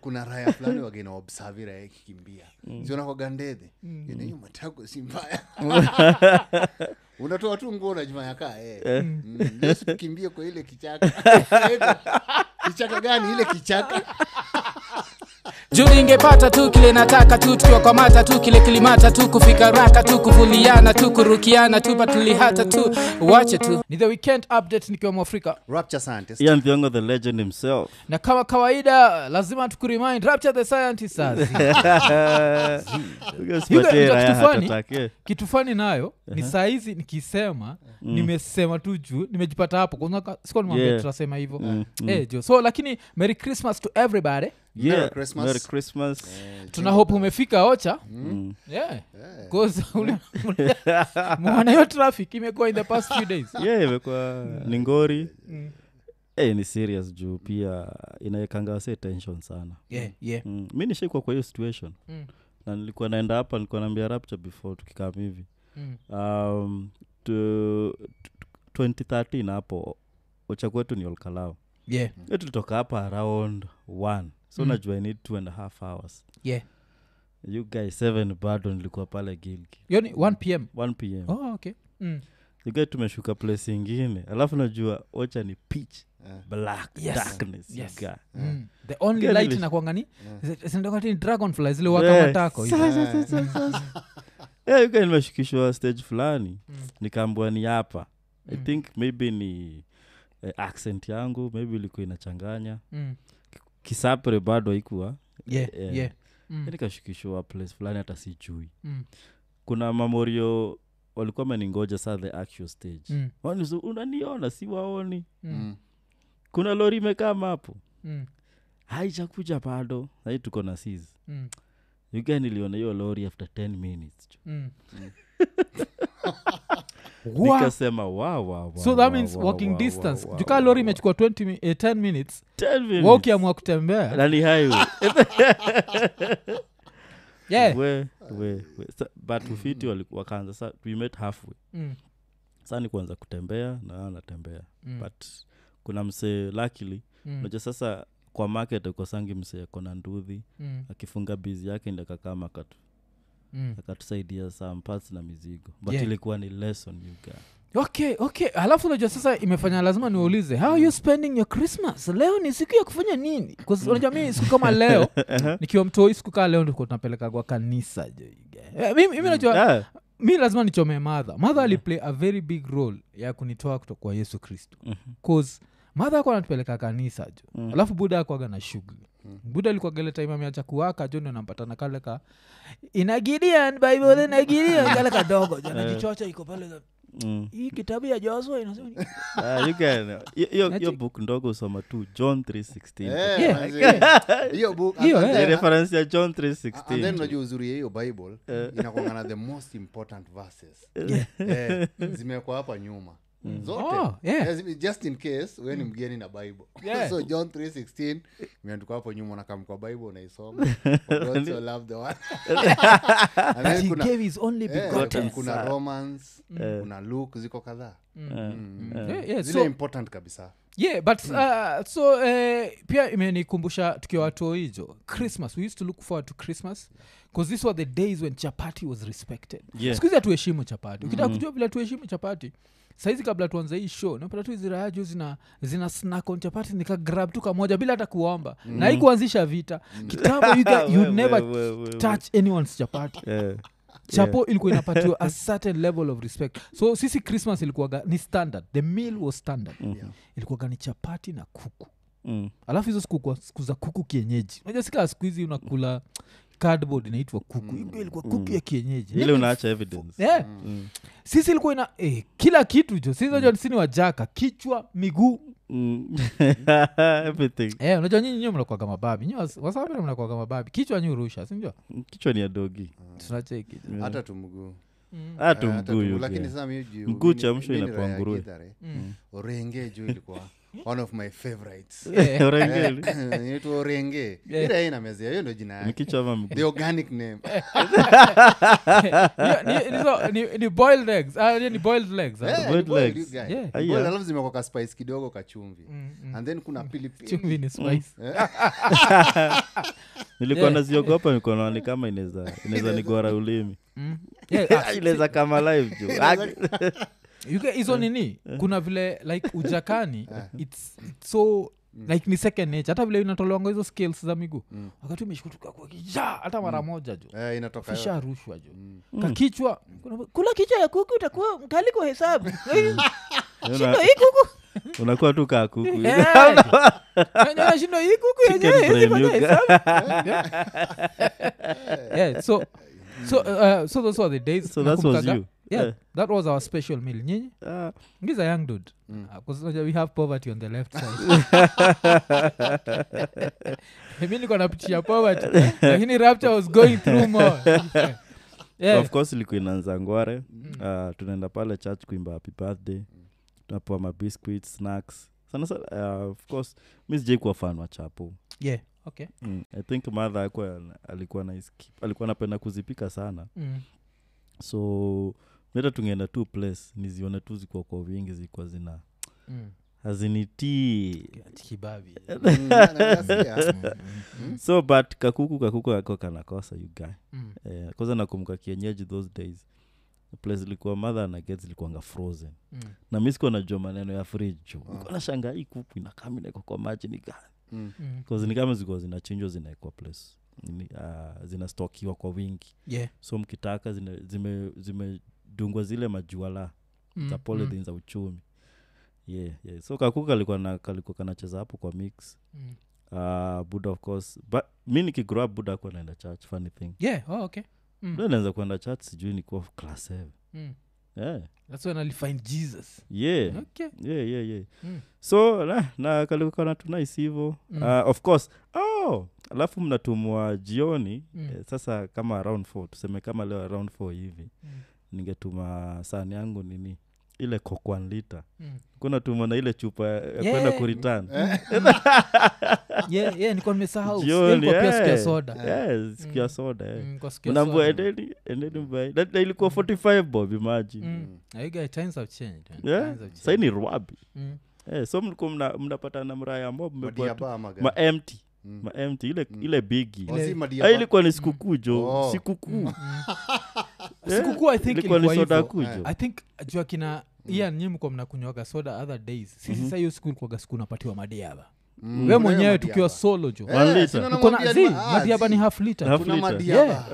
kuna raya fulani wagena obsavi raya ikikimbia zionakwaga ndedhe hiyo matako si mbaya unatoa tu nguo najuma yakaa eh. Mm, leo si tukimbie kwa ile kichaka kichaka gani ile kichaka juu ingepata tu kile nataka tu tukiwa kwa mata tu kile kilimata tu kufika raka tu kuvuliana tu kurukiana tu patulihata tu wache tu ni the weekend update nikiwa mwafrika rapture scientist ian thiongo the legend himself na kama kawaida lazima tukuremind rapture the scientist sazi Usipatie Hiyo- raya kitu funny. heart attack, eh. kitu fani nayo ni saa hizi nikisema nimesema tu juu nimejipata hapo Kwanza sikuwa nimwambia Yeah. tunasema hivyo Mm, mm. Eh, jo so lakini merry christmas to everybody Yeah, Merry Christmas. Merry Christmas. tuna hope umefika ocha Mm. yeah. 'Cause ule- ule- mwana hiyo traffic imekuwa in the past few days yeah imekuwa ni ngori Mm. Eh, ni serious juu pia inaekanga wase tension sana yeah, yeah. mm. mi nishaikwa kwa hiyo situation Mm. na nilikuwa naenda hapa nilikuwa naambia rapture before tukikam hivi Mm. um, tu, tu- 2013 hapo ocha kwetu ni olkalao yeah, e tulitoka hapa around one so Mm. najua i need two and a half hours yeah. you guys seven bado nilikuwa pale gilgi hiyo ni 1 pm 1 pm oh, okay mm. you guys tumeshuka place ingine alafu najua ocha ni pitch Eh. black Yes. darkness you Yes. guy. Mm. the only Gani light li- inakwangani zindokati dragonfly zile Yeah. waka matako Sa- sa- sa- sa- sa- Yeah, you guys nimeshukishwa stage fulani Mm. nikaambua ni hapa i Mm. think maybe ni eh, accent yangu maybe ilikuwa inachanganya Mm. kisapre bado haikuwa yeah, Eh, yeah. Mm. nikashukishwa place fulani hata sijui Mm. kuna mamorio walikuwa meningoja saa the actual stage Mm. Wanizo, unaniona si waoni Mm. Mm. kuna lori imekama hapo Mm. haijakuja bado sahii tuko na sis Mm. uga niliona hiyo lori after 10 minutes Mm. Mm. Wa- nikasema wa, wa, wa, so that wa, means wa, walking wa, distance wa, wa, jukaa wa, lori wa. imechukua 20 mi- eh, 10 minutes 10 minutes. wa ukiamua kutembea Na ni highway. yeah. we, we, we. Sa- but ufiti wali- wakaanza sa we met halfway Mm. saa ni kuanza kutembea na natembea Mm. but kuna msee luckily Mm. unajua sasa kwa market akosangi msee akona ndudhi Mm. akifunga bizi yake ndi akakama akatu Mm. akatusaidia some parts na mizigo but Yeah. ilikuwa ni lesson you guy. okay okay alafu unajua sasa imefanya lazima niulize how are you spending your christmas leo ni siku ya kufanya nini 'Cause unajua mi siku kama leo nikiwa mtoi siku kaa leo ndiko tunapeleka kwa kanisa jo, you guy. Eh, mimi mimi najua Ah, mi lazima nichome madha madha aliplay a very big role ya kunitoa kutoka kwa yesu kristo mhm. cause madha ako anatupeleka kanisa jo Mm. alafu buda akwaga na shughuli buda alikuagele time ameacha kuwaka jo ndo nampatana kale ka inagidian bible inagidian kale kadogo jo najichocha iko pale ka- Mm. hii kitabu ya josua inasema ni- Ah, you can- hiyo- hiyo- Ati- hiyo book ndogo usoma tu john 316 Eh, Yeah, manze. yeah. hiyo book Hiyo, and eh. Ni then- reference ya john and then 316 unajua uzuri ya hiyo bible Eh. inakwangana the most important verses eh, zimewekwa hapa nyuma zote Oh, yeah. Eh, zime- just in case we ni mgeni na bible Yeah. so john 316 imeandikwa hapo nyuma nakam kwa bible unaisoma For God so loved the world. And then He kuna- gave his only eh, begotten kuna son. romans Eh. kuna luke ziko kadhaa Mm. Mm. Yeah, yeah, zile so- important kabisa yeah but uh, so eh, pia imenikumbusha tukiwa watoijo christmas we used to look forward to christmas because these were the days when chapati was respected Yeah. sikuhizi hatuheshimu chapati ukitaka kujua vile tuheshimu chapati saizi kabla tuanze hii show napata tu ziraya juu zina, zina snack on chapati nikagrab tu kamoja bila hata kuomba na hii kuanzisha vita kitambo you, guys, you We- never we- we- we- touch anyone's chapati Eh, chapo ilikuwa inapatiwa a certain level of respect so sisi christmas ilikuwaga ni standard the meal was standard mhm. ilikuwaga ni chapati na kuku Mm. alafu hizo siku kwa- siku za kuku kienyeji unajua sikaa siku hizi unakula cardboard inaitwa kuku mm. ilikuwa kuku ya kienyeji ile Yaani, unaacha evidence eh, Mm. sisi ilikuwa ina eh, kila kitu jo sisi unajua sisi ni wajaka kichwa miguu Mm. everything eh, unajua nyinyi nyiwe mnakwaga mababi nyi wasabira mnakwaga mababi kichwa nyi urusha sinjua kichwa ni ya dogi tunacheki jo. hata tumguu Mm. hatu Eh, hata mguu tu- you lakini guy. sasa mi juu- Mguu mi- chamsho mi ni inakuwa raia nguruwe. Githare. Mm. orenge juu ilikuwa one of my favorites Eh, Orengeli. inaitwa orenge Yeah. ila hii inamezea hiyo ndo jina ni yake kichwa ama mguu the organic name Hiyo- ni- nizo- ni- ni boiled eggs Ah, ni boiled legs ah. Eh, boiled ni boiled, legs. you guy. Yeah. Ni Aya. boiled, alafu zimekwa ka spice kidogo kachumvi Mm, mm. and then kuna pilipili chumvi ni spice Eh, nilikuwa Yeah. naziogopa nilikuwa naona ni kama inaweza inaweza nigora ulimi Mm. Yeah, ah, inaweza kama live juu you get- hizo nini kuna vile like ujakani it's, it's so like ni second nature hata vile inatolewanga hizo skills za miguu Mm. wakati umeshikutuka kwa kijaa hata mara moja jo Eh, inatoka yote. fisha rushwa jo Mm. kakichwa kuna- kula kichwa ya kuku utakuwa mkali kwa hesabu Una- shindo hii kuku unakuwa tu kaa kuku Yeah, shindo hii kuku Chicken yenyewe hizi brain, kwa you hesabu. Yeah, so so uh, so those were the days so that was nakumbukaga. you yeah Eh. that was our special meal nyinyi Ah, ngiza young dude Mm. because we have poverty on the left side mi niko napitia poverty lakini rapture was going through more yeah. of course ilikuwa inaanza ngware uh, tunaenda pale church kuimba happy birthday tunapewa mabiscuit snacks sana sana uh, of course mi sijai kuwa fan wa chapo yeah okay mm. i think madha alikuwa alikuwa na alikuwa anapenda kuzipika sana mm. so meta tungeenda tu place nizione tu zikuwa kwa wingi zilikuwa zina Mm. hazinitii kibabi Mm, na- na- nasikia. so but kakuku kakuku kako kanakosa you guy Mm. eh, kwanza nakumbuka kienyeji those days place ilikuwa mother na get zilikuanga frozen Mm. na mi sikuwa najua maneno ya fridge juu nilikuwa nashanga hii kuku inakama inaekwa kwa maji ni gani Mm. Mm. Cause ni kama zilikuwa zinachinjwa zinaekwa place Nini, uh, zinastokiwa kwa wingi yeah so mkitaka zine- zime- zimedungwa zile majuala Mm, za polythene za uchumi yeah, yeah. so kakuka kalikuwa na kalikuwa kanacheza hapo kwa mix mm. uh, buda of course but mi nikigrow up buda akuwa naenda church funny thing yeah oh, okay mm. buda naanza kuenda church sijui nikuwa class seven Mm. yeah. that's when i'll find jesus yeah okay yeah, yeah, yeah. Mm. so na, na kalikuwa natunais hivo Mm. uh, of course oh alafu mnatumwa jioni Mm. eh, sasa kama around four tuseme kama leo around four hivi Mm. ningetuma sani yangu nini ile kokwan lita Mm. kunatuma na ile chupa ya Yeah. kwenda kuritan yeah yeah nilikuwa nimesahau Jioni, Nilikuwa pia siku ya eh. soda Yes, siku ya Mm. soda eh. Mm, nilikuwa siku ya unaambua soda. endeni endeni mbai na, na ilikuwa 45 bob imagine Mm. Na you guys, times have changed, man. yeah Times have sai changed. ni rwabi Mm. eh, so mlikuwa mna- mnapatana mraya mob mmekuwa tu- Madiaba ama gani? ma empty Mm. ma empty ile Mm. ile bigi Oh, si Ile- madiaba? Ah, ilikuwa ni sikukuu jo Oh. sikukuu Mm. sikukuu i think ilikuwa ni ilikuwa soda hivyo. kuu Eh. jo i think jua kina iya nyi mko mnakunywaga soda other days sisi sa hiyo siku ilikuwaga siku unapatiwa madiaba Mm. we Kuna mwenyewe hiyo tukiwa madiaba. solo jo Eh, One liter. si unaona uko na madiaba- zi ah, madiaba zi. ni half liter Half Kuna liter. madiaba. Yeah.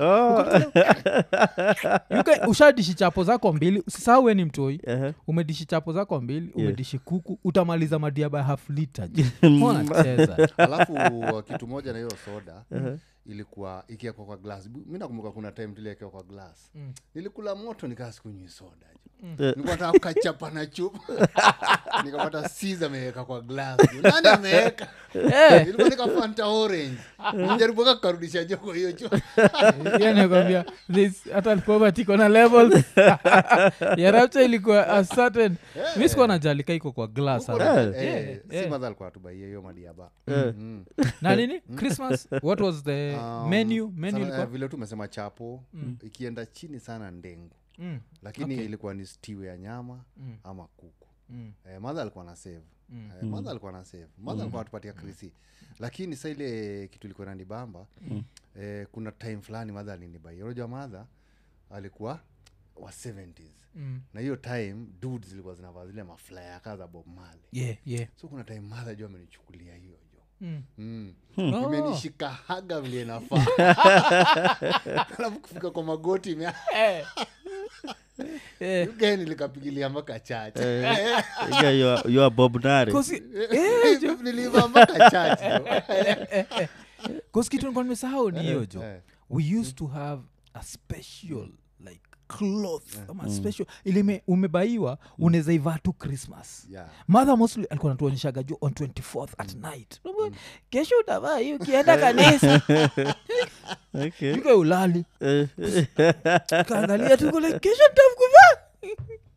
Oh. You guys, ushadishi chapo zako mbili usisahau we ni mtoi Ehe. umedishi chapo zako mbili Yeah. umedishi kuku utamaliza madiaba ya half liter nacheza alafu kitu moja na hiyo soda ilikuwa ikiekwa kwa glass mi nakumbuka kuna time tuliekwa kwa glass Mm. nilikula moto nikaa sikunywi soda Eh. nilikuwa nataka kukachapa na chupa nikapata sis ameweka kwa glass nani ameweka Eh, ilikuwa nika fanta orange nijaribu ka karudisha joko hiyo chupa hiyo nakwambia, this- hata poverty iko na levels ya rapture ilikuwa a certain mi sikuwa najalika iko kwa glass Huko hata. na- Yeah, eh, si yeah. madha alikuwa atubaia hiyo madiaba Eh. Mm. na nini christmas what was the Um, menu menu sana- ilikuwa eh, vile tu umesema chapo ikienda chini sana ndengu Mm, lakini Okay. ilikuwa ni stew ya nyama Mm. ama kuku mm, eh, madha alikuwa na save Mm. eh, madha alikuwa na save madha alikuwa anatupatia krisi lakini sa ile kitu ilikuwa nanibamba eh, kuna time fulani madha alinibai unajua madha alikuwa wa 70s mm. na hiyo time dudes zilikuwa zinavaa zile maflaya kaa za bob male yeah yeah so kuna time madha juu amenichukulia hiyo jo Mm. Mm. Oh. imenishika haga vile inafaa alafu kufika kwa magoti ime- Eh. Eh, gani likapigilia mpaka chache Yeah, you are- you are bob nare 'cause- niliva mpaka chache eh, 'cause kitu nilikuwa nimesahau ni hiyo jo Eh. we used to have a special like cloth ama special ilime umebaiwa unaweza ivaa tu christmas Yeah. mother mostly alikuwa natuonyeshaga juu on 24th at night Unaambia, kesho utavaa hii ukienda kanisa okay. yuko ulali Eh, kaangalia tu kule kesho ntamkuvaa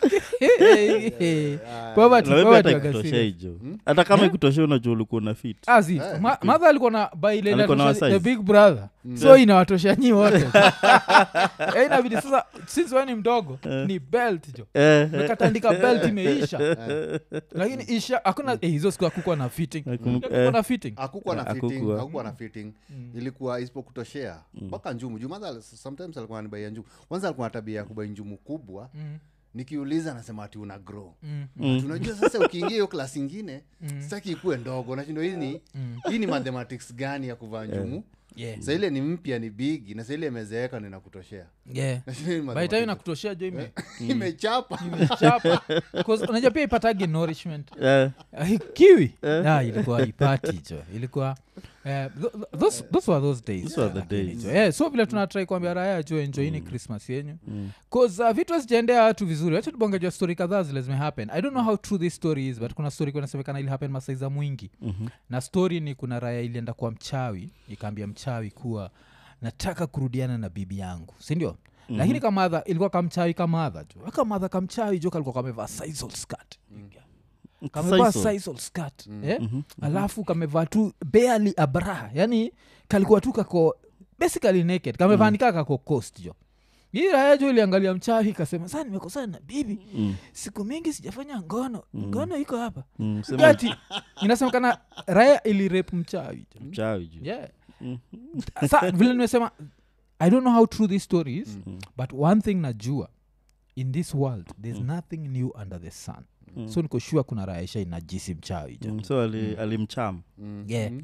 Poverty, Na maybe poverty hata waga ikutosha serious. hijo hata kama ikutosha unajua ulikuwa na fit Azi, Eh, ma- madha alikuwa na baile Alikuwa na inatosha the wasize. big brother so inawatosha nyi wote Eh, inabidi sasa since we ni mdogo ni belt jo Eh, eh. mekatandika belt imeisha lakini isha hakuna eh, hizo siku akukwa na fitting Nakum- Hakukuwa na fitting akukuwa na Hakukuwa. fitting akukuwa na fitting ilikuwa isipokutoshea mpaka njumu juu madha sometimes alikuwa anibaia njumu kwanza alikuwa na tabia ya kubai njumu kubwa Mm, nikiuliza anasema ati una grow mm, Ati unajua sasa ukiingia hiyo klasi ingine sitaki ikuwe ndogo nashindo hii ni hii ni mathematics gani ya kuvaa njumu yeah, sa ile ni mpya ni bigi na sa ile imezeeka ninakutoshea yeah. Nashinda hii ni by the time mathematics. nakutoshea jo ime- imechapa imechapa 'Cause unajua pia ipatagi nourishment Eh, Ah, kiwi Ah, ilikuwa ipati jo ilikuwa eh, th- th- those, those were those days Those were the Lakini days. jo, eh, so vile tunatrai kuambia raya jo enjoini christmas yenyu bcause uh, vitu hazijaendea watu vizuri wacha tubongejwa story kadhaa zile zimehappen i don't know how true this story is but kuna story kunasemekana ili happen masaiza mwingi mhm. na story ni kuna raya ilienda kwa mchawi ikaambia mchawi kuwa nataka kurudiana na bibi yangu sindio mm-hmm. lakini kamadha ilikuwa kamchawi kamadha jo kamadha kamchawi jo kalikuwa kamevaa sisal skirt kamevaa Sisal. sisal skirt eh? alafu kamevaa tu barely a bra yani kalikuwa tu kako basically naked kamevaa mm. nikaa kako coast jo hii raya jo iliangalia mchawi kasema saa nimekosana na bibi Mm, siku mingi sijafanya ngono ngono iko hapa mm, sema ati inasemekana raya ilirep mchawi jo mchawi ju yeah. sa vile nimesema i don't know how true this story is but one thing najua in this world there's nothing new under the sun so niko sure kuna raya isha inajisi mchawi jo Mm, so ali- alimcham yeah.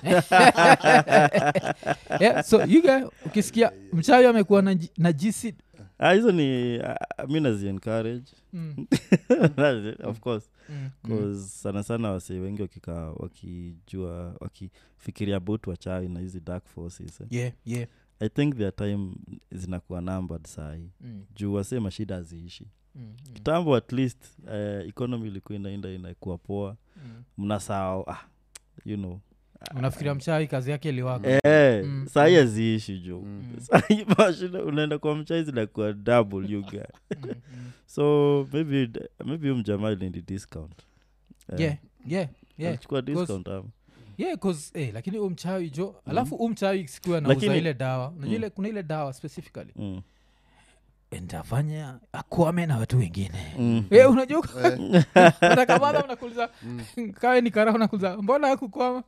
yeah, so yuga ukisikia mchawi amekuwa na, najisi Ah, hizo ni uh, mi nazi encourage mm, of course mm, 'cause sana sana wasee wengi wakikaa wakijua wakifikiria about wachawi na hizi dark forces eh. yeah, yeah. i think their time zinakuwa numbered sahi Mm, juu wasee mashida haziishi mm, mm, kitambo at least uh, economy ilikuwa inaenda inakuwa poa mm. mnasahau ah, you know unafikiria mchawi kazi yake iliwaka Eh, Mm. sahi haziishi juu Mm. sahi mashida unaenda kwa mchai zinakuwa double you guy Mm, mm. so maybe maybe huyu mjamaa ilindi discount Eh, yeah, yeah, yeah. alichukua Cause- discount ama yeah cause eh, lakini u mchawi jo alafu u mchawi sikuwa nauza Lakini- ile dawa unajua Mm. ile kuna ile dawa specifically Mm. ntafanya akwame na watu wengine Mm. Eh, unajua utakamana unakuliza kawe ni karaha unakuliza mbona akukwama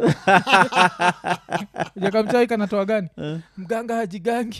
jakamchai kanatoa gani mganga hajigangi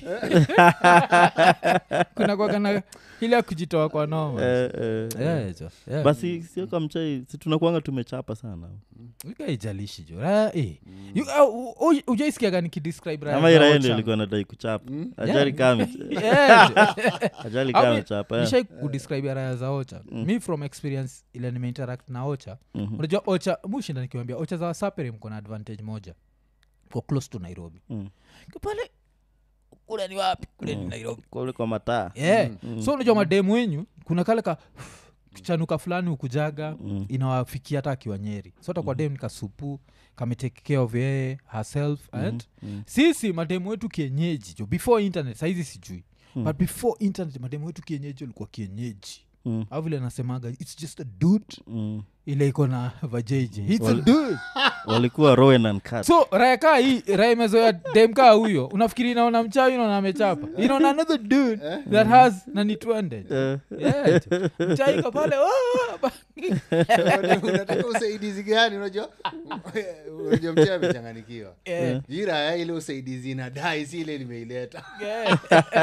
kuna kwagana ile ya kujitoa kwa noma Eh, eh, eh. Yeah, jo, yeah. basi sio kamchai si tunakuanga tumechapa sana Wika haijalishi jo Raya, eh. You- ah, u- u- ujaisikiaga nikidescribe raya ama za iraendo Ocha? ilikuwa nadai kuchapa Mm. ajali kame Yeah, jo. ajali Au kame mi- chapa eh. nishai kudescribe raya za ocha mi from experience ile nimeinteract na ocha Mhm. unajua ocha mushinda nikiwambia ocha za wasapere mko na advantage moja ko close to nairobi Mm. Ko pale kule ni wapi kule ni nairobi kule kwa mataa yeah. so unajua mademu wenyu kuna kale ka chanuka fulani ukujaga Mm. inawafikia hata akiwa nyeri so hata kwa dem ni kasupu kametake care of yeye herself and Mm. sisi mademu wetu kienyeji jo before internet saizi sijui Mm. but before internet mademu wetu kienyeji walikuwa kienyeji Mm. au vile anasemaga its just a dude Mm. ile iko na vajeji its a Wal- dude walikuwa rowen and cut so raya kaa hii raya imezoea dem kaa huyo unafikiri inaona mchawi inaona amechapa inaona another dude that has nanitwende Eh, yeah, mchaiko pale "Oh, ba-" unataka usaidizi gani unajua unajua mchee amechanganikiwa Yeah, jiraya ile usaidizi inadai si ile limeileta yeah.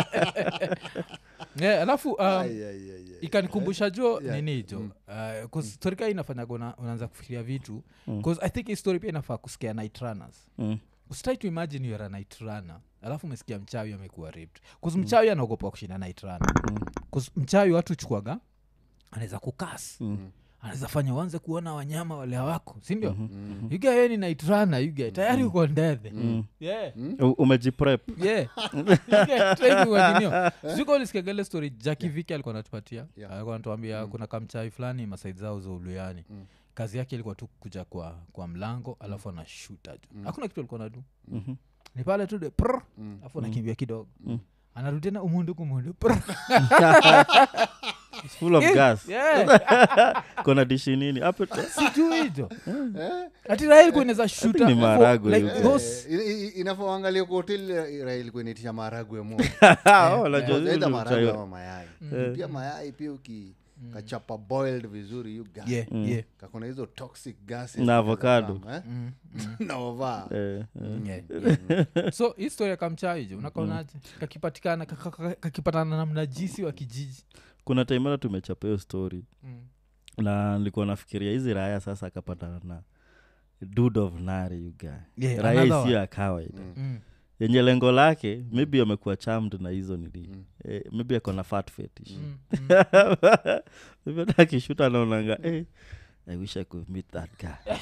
Yeah, alafu um, Ai, ai, ai, ai. ikanikumbusha jo Yeah. nini jo uh, storika inafanyaga una- unaanza kufikiria vitu Mm. bcause i think hii story pia inafaa kusikia night runners mm. usitrai to imagine youare a night runner alafu umesikia mchawi amekuwa raped bcause mchawi anaogopa kushinda night runner bcause mchawi watu chukuaga anaweza kukas Mm. anaweza fanya uanze kuona wanyama wale hawako sindio Mhm. yuga ye ni night runner yuga tayari uko ndedhe Mm. yeah U- umejiprep yeah Yeah, training waninio. Sijui kama ulisikiaga ile story jaki viki alikuwa anatupatia Yeah. alikuwa anatuambia kuna kamchai fulani masaidi zao za uluyani kazi yake ilikuwa tu kuja kwa, kwa mlango alafu anashuta tu hakuna kitu alikuwa nadu Mhm. ni pale tu de prr, alafu anakimbia kidogo anarudi tena umundu kumundu prr. It's full of gas Yeah, kona dishi nini Hapo- sijui hijo Eh? ati raha ilikuwa inaweza think shuta ni maharagwe like hiyo. those- Eh, inafoangalia kwa hoteli raha ilikuwa inaitisha maharagwe moja Oh, unajua Aidha zile maharagwe uchayo- ama mayai pia mayai pia uki kachapa boiled vizuri you guy. Yeah, yeah. kakona hizo toxic gases Na avocado. eh? na ovaa Eh, eh. Yeah, yeah. so hii story ya kamchaijo unakaonaje kakipatikana kaka- kaka- kakipatana na mnajisi wa kijiji kuna time hata tumechapa hiyo story Mm. na nilikuwa nafikiria hizi raya sasa akapatana na dude of nari you guy Yeah, raya another isiyo one. ya kawaida Mm. yenye lengo lake maybe amekuwa chamd na hizo nili eh, maybe ako na fat fetish Mm. maybe hata akishuta anaonanga eh, i wish i could meet that guy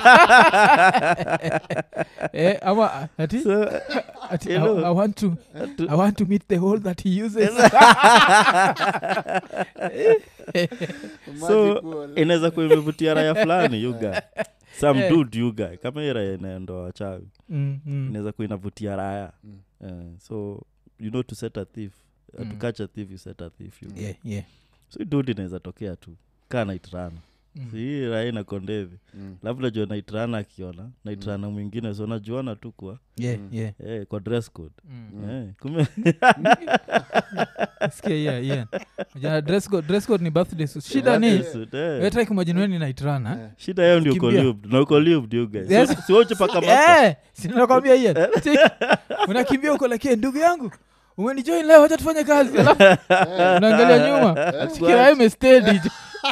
Eh, ama ati, so, ati, you I, know, I want to, I want to meet the hole that he uses so Magic wall. inaweza kuwa imevutia raya fulani yuga some Eh. dude yuga kama hii raya inaendoa wachawi Mm, mm. inaweza kuwa inavutia raya Mm. Eh, so you know to set a thief uh, to Mm. catch a thief you set a thief you Yeah, yeah. so hii dude inaweza tokea tu kaa naitrana Mm. Si hii raya ina kondevi Mm. labda najua naitrana akiona naitrana mwingine so najuana tu kwa Yeah, yeah. eh, kwa dress code Mm. eh, kume Sikia, yeah, yeah. Jana dress code- dress code ni birthday suit. shida ni Dress code, eh. wetrakimajinueni naitrana Eh. shida yao ndio Kimbia. colubed na colubed you guys Yes. so, siwoche paka mapa Eh, sinakwambia hiyo unakimbia uko lakini ndugu yangu umenijoin leo wacha tufanye kazi alafu unaangalia nyuma kiraa imestedi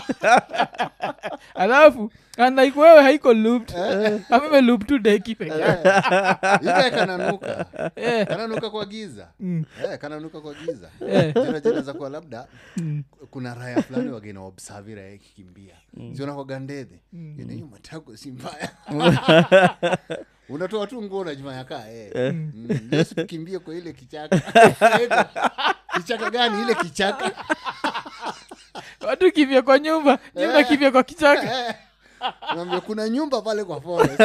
alafu anaik wewe haiko looped amime loop tu deki peke yake. Ile kananuka Eh, kananuka kwa giza mm, eh, kananuka kwa giza eh, Jina- jina za kuwa labda mm, kuna raya fulani wagena obsavi raya ikikimbia siona kwa gandedhe Mm. hiyo matako si mbaya unatoa tu nguo najumaya kaa eh. Mm, Yesu tukimbie kwa ile kichaka kichaka gani ile kichaka watu kivya kwa nyumba nyumba kivya kwa kichaka Eh. Naambia kuna nyumba pale kwa forest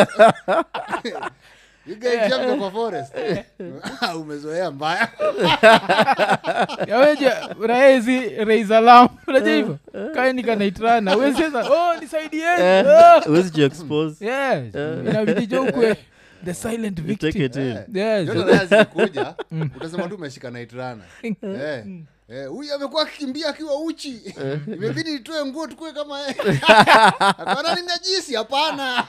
igaichanga kwa forest Ah, umezoea mbaya yaweja raezi reisalam unaja hivo kaenikanaitrana weseza oh nisaidieni oh. uwezi jiexpose yes inabidi jo ukwe the silent you take victim it in yes Joto raya zikikuja utasema tu umeshika naitrana Eh, eh, huyu amekuwa akikimbia akiwa uchi imebidi nitoe nguo tukue kama yeye akana ni najisi hapana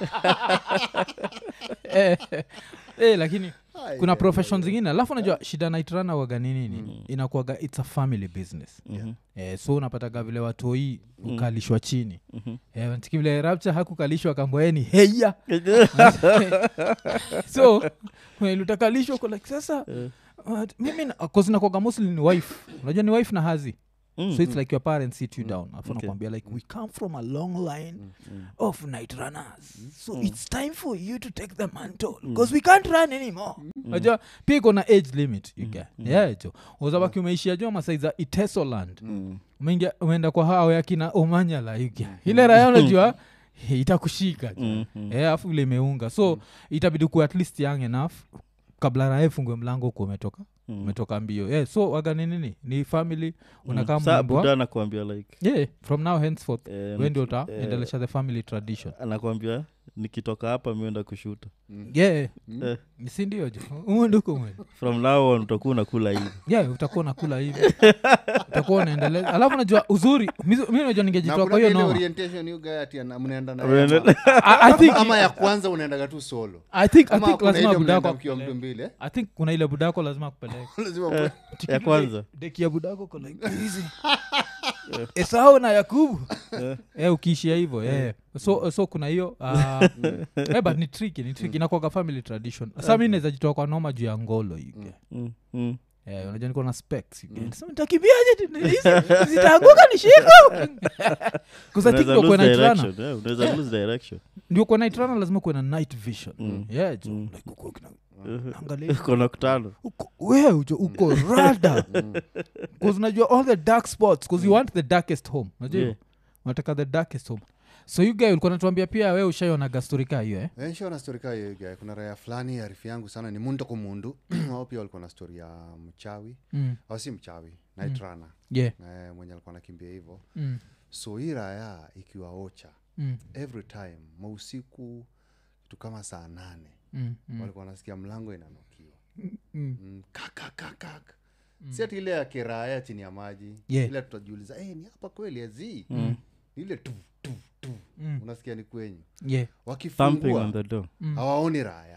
Eh, eh, lakini Ai, kuna ai, profession zingine alafu unajua shida naitrana waga nini nini inakuaga its a family business Mhm. eh, so unapataga vile watoi ukalishwa chini eh, wanatiki vile rapcha hakukalishwa kamboeni heya so when utakalishwa uko like sasa uh, mimi kozinakwaga mostly ni wife unajua ni wife na hazi Mm, so it's like your parents sit you down afu Okay. nakwambia like we come from a long line of night runners so it's time for you to take the mantle because we can't run anymore najua pia iko na age limit you get yeah jo uzabaki umeishia jua masai za itesoland mm. umeingia umeenda kwa hao yakina omanyala you get ile raya unajua eh, itakushika jo Mm, mm. Eh, afu vile imeunga so itabidi kuwa at least young enough kabla raha ifungwe mlango huku umetoka Mm. umetoka mbio yeah, so waga ni nini ni family unakaa Saa mbwa buda anakuambia like yeah, from now henceforth eh, we ndio niki- eh, utaendelesha the family tradition anakwambia nikitoka hapa mienda kushuta yeah Eh, si ndio jo umunduku mwe from now on utakuwa unakula hivi yeah utakuwa unakula hivi utakuwa unaendeleza alafu najua uzuri mi mi najua na ningejitoa kuna kwa hiyo ile noma orientation you guy ati ana- mnaenda na Unaenda- I, I think, ama ya kwanza unaendaga tu solo I think, I ama think kuna lazima ile budako mnaenda mkiwa mtu akupeleke. mbili eh? I think kuna ile budako lazima akupeleke lazima mwe- ya kwanza deki ya budako ko like hizi esau na yakubu eh, ukiishia hivyo eh. so, so kuna hiyo uh, eh, but ni triki ni triki inakwaga family tradition sa mi naweza jitoa kwa noma juu ya ngolo yuke Mm, mm. Eh, unajua niko na specs yuke. Nasema, nitakimbiaje tu, hizi zitaanguka nishiko Unaweza lose kuenaitrana direction, eh, unaweza lose direction ndio kuenaitrana lazima kuwe na night vision Mm. yeah, jo, Mm. like uko kina- angalia kona kutano uko we ujo uko rada bcause unajua all the dark spots bcause you want the darkest home unajua Yeah. hivyo? unataka the darkest home so you guy ulikuwa natuambia pia we ushaionaga stori kaa hiyo eh? Eh, nishaona story kaa hiyo guy. kuna raya fulani arifu yangu sana ni mundu kwa mundu wao pia walikuwa na story ya mchawi mm. au si mchawi naitrana yeah. eh, mwenye alikuwa nakimbia hivyo mm. so hii raya ikiwa ocha Mm. every time mausiku kitu kama saa nane Mm. Mm. walikuwa wanasikia mlango inanukiwa Mm. mm, kakakakak si ati ile ya kiraya chini ya maji Yeah. ile tutajiuliza hey, ni hapa kweli azi mm. ile tu tu tu Mm. unasikia ni kwenyu yeah. thumping wakifungua on the door hawaoni raya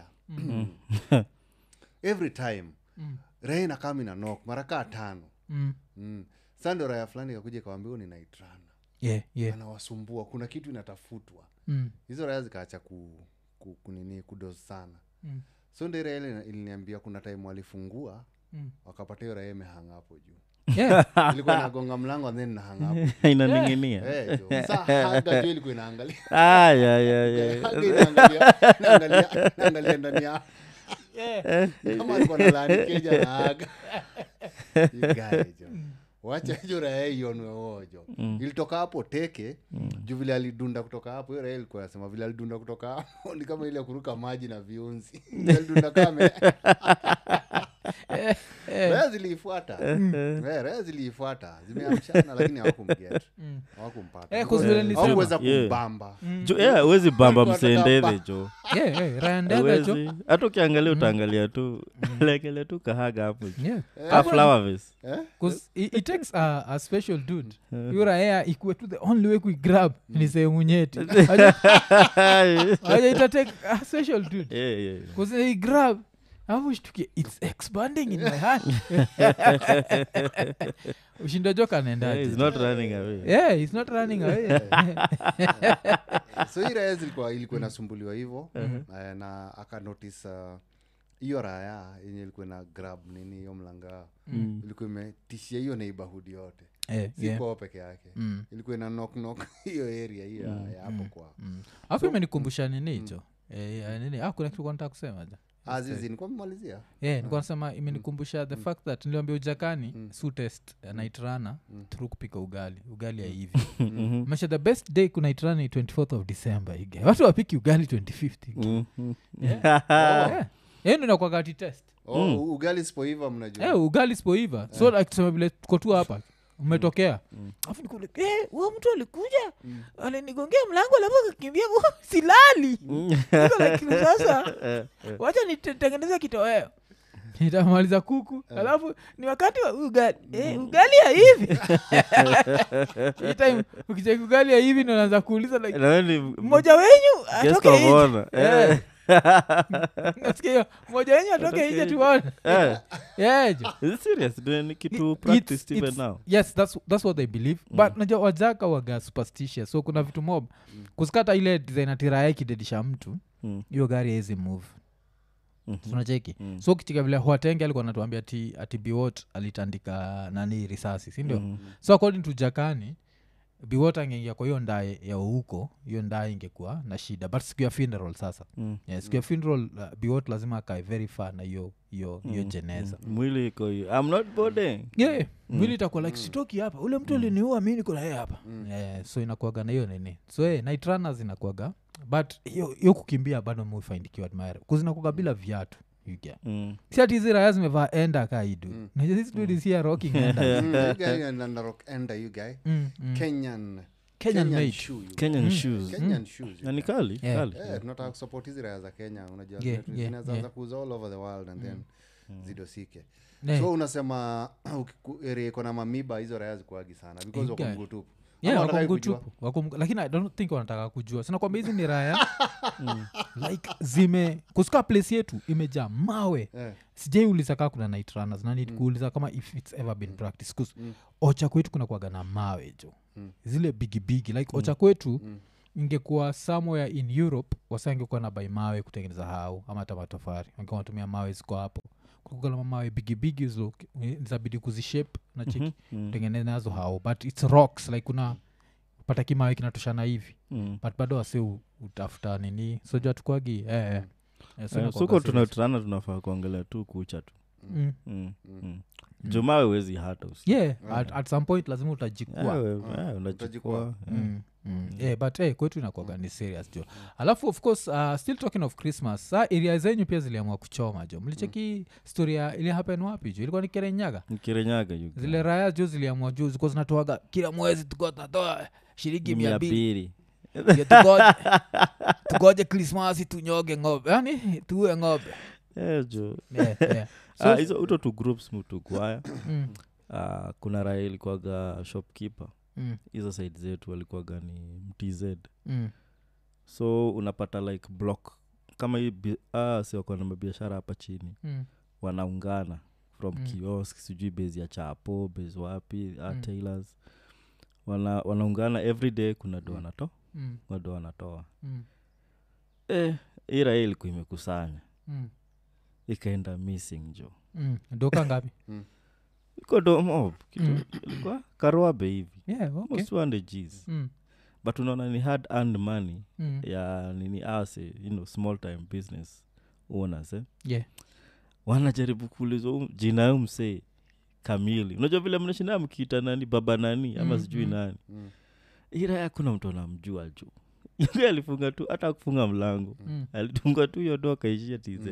every time Mm. raya inakama ina nok mara kaa tano Mm. mm. sa ndo raya fulani kakuja kawambia ni naitrana yeah. yeah. anawasumbua kuna kitu inatafutwa Mm. hizo raya zikaacha ku, ku, kunini kudos sana Mm. so ndo ile ile iliniambia kuna time walifungua Mm. wakapata hiyo raya imehanga hapo juu yeah. ilikuwa nagonga mlango and then nahanga hapo inaninginia Eh, jo. Sa haga jo ilikuwa inaangalia Ah, yeah, yeah, yeah. Haga inaangalia inaangalia- inaangalia ndani ya yeah. kama alikuwa na lani keja na haga Igae jo wacha hiyo raya ionwe wojo ilitoka hapo teke juu vile alidunda kutoka hapo hiyo raya ilikuwa nasema vile alidunda kutoka hapo ni kama ile ya kuruka maji na viunzi Vile alidunda kame raya ziliifuata Eh, raya ziliifuata zimeamshana lakini hawakumget hawakumpata Eh, 'cause vile nilisema. hawakuweza Yeah. kumbamba jo yeah, huwezi bamba Walikuwa msendedhe wanataka jo yeah, yeah. Ryan Dega jo Huwezi. hata ukiangalia utaangalia tu lekele tu kahaga hapo yeah. ka flower vase Eh? Cause it, it takes a, a special dude yuraea ikuwe tu the only way kuigrab ni sehemu nyeti aja itatake a special dude Yeah, yeah, yeah. bcause igrab alafu shtukie its expanding in my hand ushinda joka Yeah, anaendaje he's not running away yeah he's not running away so hii raya zilikuwa ilikuwa inasumbuliwa hivo eh, na akanotis hiyo raya yenye ilikuwa na grab nini hiyo mlanga ilikuwa imetishia hiyo neighborhood yote Eh, yeah. sikuao peke yake Mm. ilikuwa ina knock knock hiyo area hiyo ya- ya hapo kwao alafu imenikumbusha nini hicho Eh, eh, nini ah, kuna kitu nataka kusema ja azizi nilikuwa mmalizia yeah, nilikuwa nasema imenikumbusha the fact that niliambia ujakani su test uh, naitrana through kupika ugali ugali ya hivi mesha the best day kunaitrana ni 24th of december ige watu wapiki ugali 2050 Mhm. hiyo ndo nakwagati test oh, u- ugali sipoiva mnajua Eh, ugali sipoiva so like tuseme vile tuko tu hapa umetokea afu nikule eh, huyo mtu alikuja alinigongea mlango alafu akakimbia silali Niko like, sasa wacha nitengeneza kitoweo nitamaliza kuku alafu ni wakati wa ugali eh, ugali ya hivi Hii time ukicheki ugali ya hivi naanza kuuliza like, Na wewe ni mmoja wenyu guest atoke of nje honor. Eh. Eh. Nasikia hiyo, mmoja wenyu atoke nje tuone Eh. Yeah, jo. Is it serious? Ni- ni kitu It- practice it's- even it's- now yes that's, that's what they believe but najua wajaka waga superstitious so kuna vitu mob kusikata ile design atiraya ikidedisha mtu Mm. hiyo gari haizi move Mhm. tunacheki Mm. so kitika vile huatenge alikuwa natuambia ati, ati biwot alitandika nani risasi sindio Mhm. so according to jakani biwot angeingia kwa hiyo ndae ya huko hiyo ndae ingekuwa na shida but siku ya funeral sasa Mm. yeah, siku ya funeral uh, biwot lazima akae very far na hiyo hiyo hiyo jeneza mwili iko hiyo i'm not boarding yeah, mwili itakuwa like sitoki hapa ule mtu aliniua mi niko na yeye hapa yeah, so inakuaga na hiyo nini so hey, night runners inakuaga but hiyo hiyo kukimbia bado mufaindikiwa admire kuzinakuaga bila viatu you get. Mm. si ati hizi raya zimevaa enda ka idu najua this dude is here rocking enda Mm, you guy na- na rock ender you guy Mm, mm. kenyan Kenyan made. shoe, you guy. kenyan shoes kenyan shoes you na ni guy. kali Yeah. kali Eh, tunataka kusupport hizi raya za kenya unajua Yeah, zina- yeah, zinaanza yeah. kuuza all over the world and then zidosike Yeah. so unasema ukiku- area iko na mamiba hizo raya zikuagi sana because wako guy. mguu tupu Yeah, Ama wako wanataka mguu kujua? tupu, wako mguu- lakini i don't think wanataka kujua sinakwambia hizi ni raya like zime kusika place yetu imejaa mawe Eh, sijaiuliza kaa kuna night runners na need kuuliza kama if it's ever been practice 'Cause ocha kwetu kuna kuaga na mawe jo zile bigibigi like ocha kwetu ingekuwa somewhere in europe wasa ingekuwa na bai mawe kutengeneza hau ama hata matofari angekuwa wanatumia mawe ziko hapo kukala mawe bigibigi zo zabidi kuzishape na cheki kutengeneza nazo hau but its rocks like kuna pata kimawe kinatoshana hivi Mm. but bado wase u- utafuta nini sojua tukwagi eh, eh. Eh, so Eh, inakuwaga suko serious. tunatrana tunafaa kuangalia tu kucha tu Mm. Mm. Mm. jumawe wezi hata usi yeah at, at some point lazima utajikua Ewe, eh, unajikwa Utajikwa. Mm, mm. Yeah, but hey, kwetu inakuaga ni serious jo alafu of course uh, still talking of christmas sa area zenyu pia ziliamua kuchoma jo mlicheki storia ili happen wapi jo ilikuwa ni kerenyaga mkirenyaga you guy. zile raya jo ziliamua juu zikuwa zinatoaga kila mwezi tukuwa tunatoa shilingi mia mia mbili mbili Ndio tugoje tugoje krismasi tunyoge ng'ombe yani tuue ng'ombe Eh, jo yeah, yeah. So, Ah, hizo uto tu groups mutugwaya mm, uh, kuna raya ilikuwaga shopkeeper mm, hizo side zetu walikuwaga ni mtz mm, so unapata like block kama hii bi- ah, si wako na mabiashara hapa chini mm, wanaungana from Mm. mm. kiosk sijui base ya chapo base wapi uh, Mm. tailors wana, wanaungana every day kuna do Mm. wanato mm, wado wanatoa mm, eh, hii raia ilikuwa imekusanya mm, ikaenda missing jo mm. doka ngapi iko domob kitu Mm. ilikuwa karoabe hivi yeah, okay. almost 200 gs mm, but unaona ni hard earned money mm. ya nini ase you know, small time business owners eh? yeah. wanajaribu kuulizwa um, jina yo msee kamili unajua vile mnashindaa mkiita nani baba nani ama Mm, sijui mm. nani Mm. ira hakuna mtu anamjua juu yule alifunga tu hata kufunga mlango Mm. alitunga tu hiyo doa akaishia tz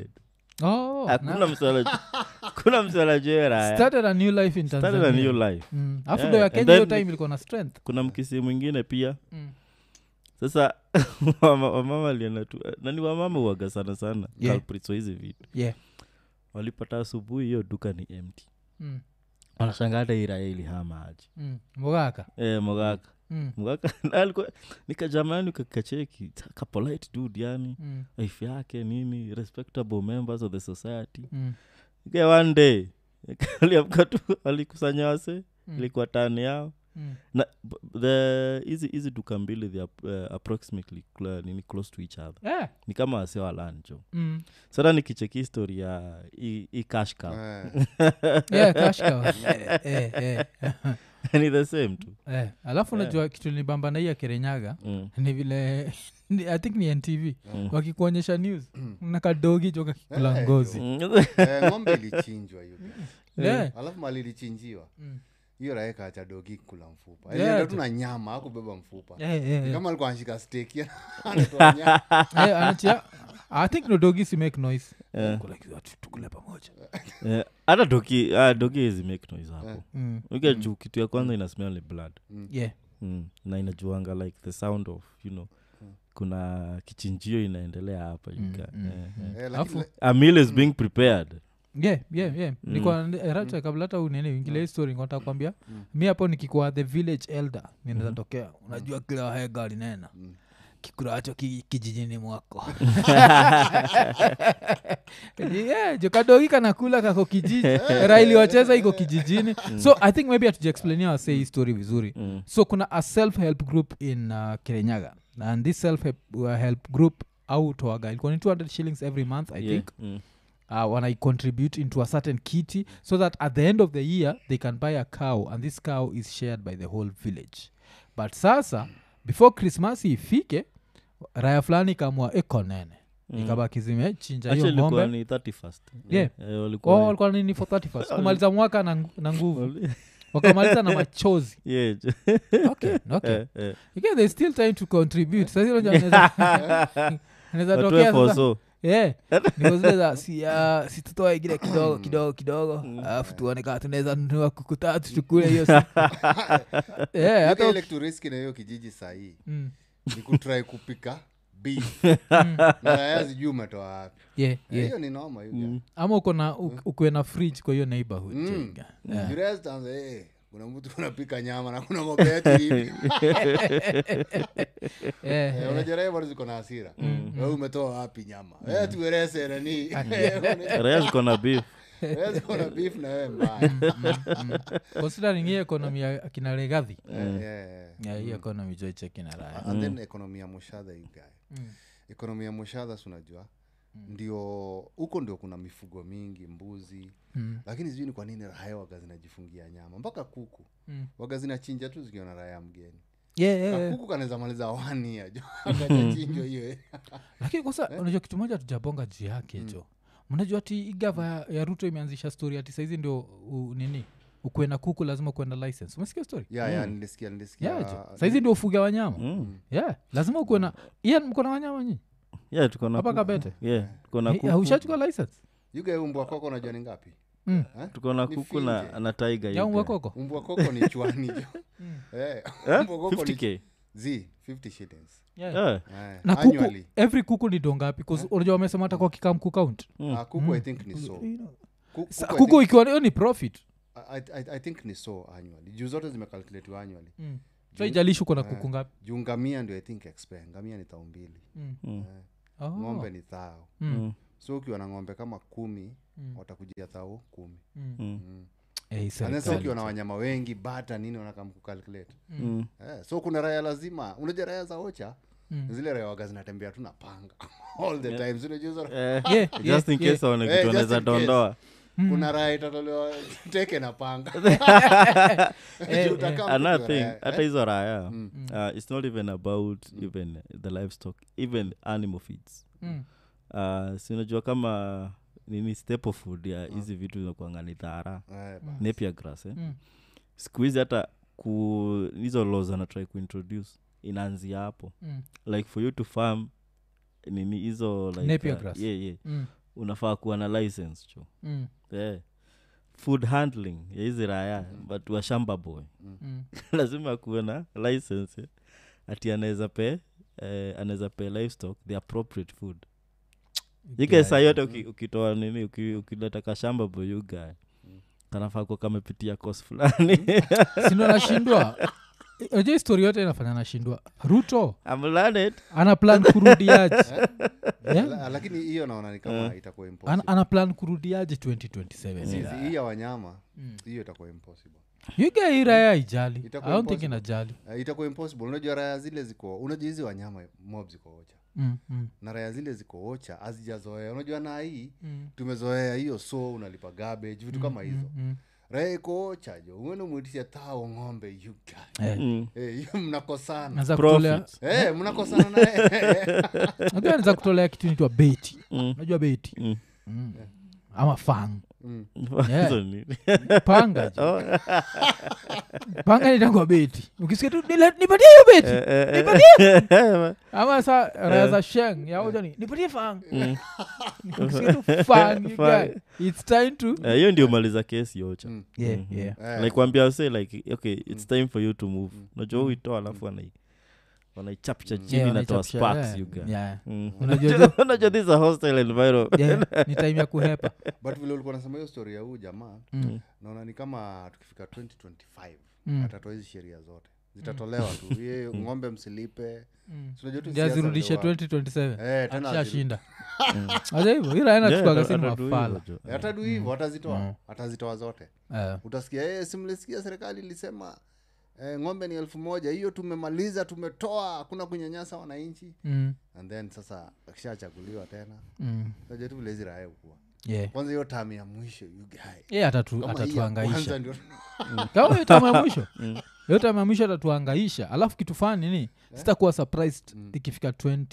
Oh, hakuna na- msala kuna msala joeraya started a new life in started a Tanzania. new life Mm. alafu Yeah, ndo ya and kenya hiyo then- time ilikuwa na strength kuna mkisi mwingine pia mm. sasa wama- wamama alienda tu nani wamama uaga sana sana Yeah. culprits wa hizi vitu yeah. walipata asubuhi hiyo duka ni empty mm. wanashanga hata iraya ilihama aje mm. mogaka e, mogaka mm. mgaka alikuwa nikajamani kakacheki kapolite dude yani Mm. wife yake nini respectable members of the society Mm. ke one day aliamka tu alikusanya wase Mm. ilikuwa tani yao Mm. na b- the hizi hizi duka mbili they are, uh, approximately cl- nini close to each other Yeah. ni kama wase walanjo Mm. sasa nikicheki histori ya hii hii cash cow Eh, Yeah, cash cow. Eh, eh, eh. ni the same tu Eh, alafu Yeah. unajua kitu nibamba na hii ya kerenyaga mm. ni vile ni- i think ni ntv Mm. wakikuonyesha news na kadogi jo kakikula Eh, ngozi Mm. eh, ng'ombe ilichinjwa hiyo Yeah. alafu mali ilichinjiwa Mm. hiyo raia kaacha dogi kula mfupa Yeah, alienda tu. tu na nyama akubeba mfupa Eh, eh, Ni eh. kama alikuwa anashika steki anatoa nyama Eh, anachia i think no dogi si make noise Eh. Kula kitu, ati tukule pamoja Eh, hata doki ah, doki hizi make noise hapo Eh. mm. uke juu kitu ya kwanza ina smell ni blood yeah mm. na inajuanga like the sound of you know kuna kichinjio inaendelea hapa you Mm, guy. mm, Eh, mm. eh. Eh, Alafu- lakini- a meal is being prepared yeah yeah yeah Mm. nilikuwa racha kabla hata unene ingile hii story ngota kwambia Mm. mi hapo nikikuwa the village elder ninaweza Mhm. tokea unajua kila wahega linena Mm. kikuracho ki, kijijini mwako yeah, jo kadogi kanakula kako kijiji raili wacheza iko kijijini so i think maybe hatujaexplainia wase hii story vizuri mm. so kuna a self help group in uh, kirenyaga and this self help, uh, help group autoaga ilikuwa ni 200 shillings every month i Yeah. think Mm. uh, when I contribute into a certain kitty so that at the end of the year they can buy a cow and this cow is shared by the whole village but sasa before christmas ifike raya fulani ikamwa ekonene Mm. ikabaki zimechinja hiyo Actually ilikuwa ng'ombe ni 31st Yeah. Eh, walikuwa- Oh, walikuwa nini for 31st kumaliza mwaka na, ngu- na nguvu wali- wakamaliza na machozi Yeah, ju- okay, okay. eh, eh. Okay, there's still time to contribute Sasa hilo ndio anaweza- anaweza Watoe tokea for sasa so. yeah. Niko zile za si, uh, si tutoe kile kidogo kidogo kidogo alafu tuone kaa tunaweza nunua kuku tatu tukule hiyo siku. yeah, Hata hata ile kitu riski na hiyo kijiji sahii mm, ni kutrai kupika beef mm, na raya zijui umetoa wapi yeah, Eh, yeah. hiyo ni noma hiyo Mm. ama uko na u- ukuwe na fridge kwa hiyo neighborhood Mm. Jenga. Yeah. You rest and say, "Eh, kuna mtu unapika nyama na kuna ng'ombe yetu hivi Yeah, Eh, yeah. unajua raia bado ziko na hasira wewe umetoa wapi nyama Eh, tueleze nani Raya ziko na beef Wewe ziko na beef na wewe mbaya considering hii economy ya akina legadhi Eh, eh, yeah, hii economy joichekina raya and then ekonomi ya mushadha you guy Mm. ekonomi ya mushadha si unajua ndio huko ndio kuna mifugo mingi mbuzi Mm. lakini sijui ni kwa nini raya waga zinajifungia nyama mpaka kuku Mm. waga zinachinja tu zikiona raya mgeni Yeah, yeah, yeah. kakuku kanaweza maliza wania jo akajachinjwa hiyo lakini kosa unajua kitu moja tujabonga juu yake jo mnajua ati igava ya, ya ruto imeanzisha story ati saizi ndio u, nini ukuwe na kuku lazima ukuwe na license umesikia story ya ya nilisikia nilisikia yeah, jo. saizi ndio ufuga wanyama Mm. yeah lazima ukuwe na ian mko na wanyama nyi yeah tuko na hapa kuku. kabete yeah tuko na Eh, kuku ushachukua license yuga umbwa koko unajua ni ngapi Mm. Eh? tuko na Ni kuku na, finje. na taiga ya umbwa koko umbwa koko ni chwani jo Eh, Eh? umbwa koko ni 50k z 50 shillings yeah. yeah. Eh, na kuku annually. every kuku ni dongapi unajua wamesema hata kwa kikam kukaunt Mm. Ah, kuku i think ni so Ku- Sa- kuku I kuku think- ikiwa hiyo ni profit I, I, i think ni so annually juu zote zimekalkulatiwa annually mm. so ijalishi uko na Eh. kuku ngapi juu ngamia ndio i think expire ngamia ni thao mbili mm. Mm. Eh, oh. ng'ombe ni thao mm. Mm. so ukiwa na ng'ombe kama kumi Mm. watakujia thao kumi Mm. Mm. mm. Eh, And then serikali so ukiwa na tu. wanyama wengi bata nini wanakam kukalkulate Mm. eh, so kuna raya lazima unajua raya za ocha Mm. zile raya waga zinatembea tu na panga all the time Zinajua hizo- Eh, Yeah, just yeah, in yeah. case waone Eh, vitu just wanaweza in case. dondoa kuna raya itatolewa teke na panga Eh, Juu utakaa another mtu thing raya, hata eh? hizo raya Mm. uh, it's not even about even the livestock even animal feeds Mm. uh, sinajua kama nini staple food ya hizi vitu zinakuanga ni dhara Eh, ba- napier grass eh? Mm. siku hizi hata ku hizo laws anatrai kuintroduce inaanzia hapo Mm. like for you to farm nini hizo like, Napier uh, grass. yeah, yeah. Mm. unafaa kuwa na license cho Mm. yeah. food handling ya hizi raya but wa shamba boy Mm. lazima kuwe na license eh. ati anaweza pe eh, anaweza pe livestock the appropriate food ike saa yote uki- ukitoa nini uki- ukileta kashamba boy you guy kanafaa kuwa kamepitia kos fulani sindo nashindwa aja histori yote inafanya nashindwa ruto I'm learned. ana plan kurudiaje yeah? La- lakini hiyo naona ni kama itakuwa ana, impossible ana plan kurudiaje 2027 Zizi, yeah. hii ya wanyama hiyo itakuwa impossible yuga hii raya ijali Itakuwa i don't think impossible. inajali Eh, itakuwa impossible unajua raya zile ziko unajua hizi wanyama mob ziko ocha mm, mm, na raya zile ziko ocha hazijazoea unajua na hii mm, tumezoea hiyo so unalipa garbage vitu kama hizo mm. raya iko ocha jo uende mwitishe tao ng'ombe you guy. Eh, Mm. Eh, hiyo mnakosana naeza kutolea Profit. Eh, mnakosana naye najua naeza kutolea kitu nitwa beti Mm. najua beti Mm. mm. ama fang Mm. Yeah. Hizo ni- panga jo. Oh, panga nitangwa beti ukisikia tu "Nila- nipatie hiyo beti eh, eh, eh. ama sa raya za sheng yaujani nipatie fang ukisikia tu fang you Fang. guy, it's time to Eh, hiyo ndio maliza kesi yocha Mm. yeah, Mhm. yeah. Eh. like wambia say like okay it's time for you to move najua uitoa alafu wanai wanaichapcha chini Yeah, natoa wanaichapsha, sparks yeah. you guy. Yeah. Mm. Unajua unajua this is a hostile environment Yeah, ni time ya kuhepa but vile ulikuwa nasema hiyo story ya huu jamaa Mm. naona ni kama tukifika 2025 Mm. atatoa hizi sheria zote zitatolewa tu ye ng'ombe msilipe Mm. Si unajua tu Ndio siasa azirudishe ndio wa- 2027 Eh, tena aziru- ashashinda aja hivyo iraena Yeah, chukaga ata- sini atadu mafala hivyo jo. Eh, atadu hivo atazitoa Mm. atazitoa zote Eh, utasikia hey, simlisikia serikali ilisema eh, ng'ombe ni elfu moja hiyo tumemaliza tumetoa hakuna kunyanyasa wananchi mm, and then sasa akishachaguliwa tena mm, najua tu vile hizi raya ukua yeah. kwanza hiyo tamu ya mwisho you guy Ye atatu- Kama hii ya atatuangaisha kwanza ndio kama hiyo tamu ya mwisho hiyo tamu ya mwisho atatuangaisha alafu kitu fani nini sitakuwa surprised ikifika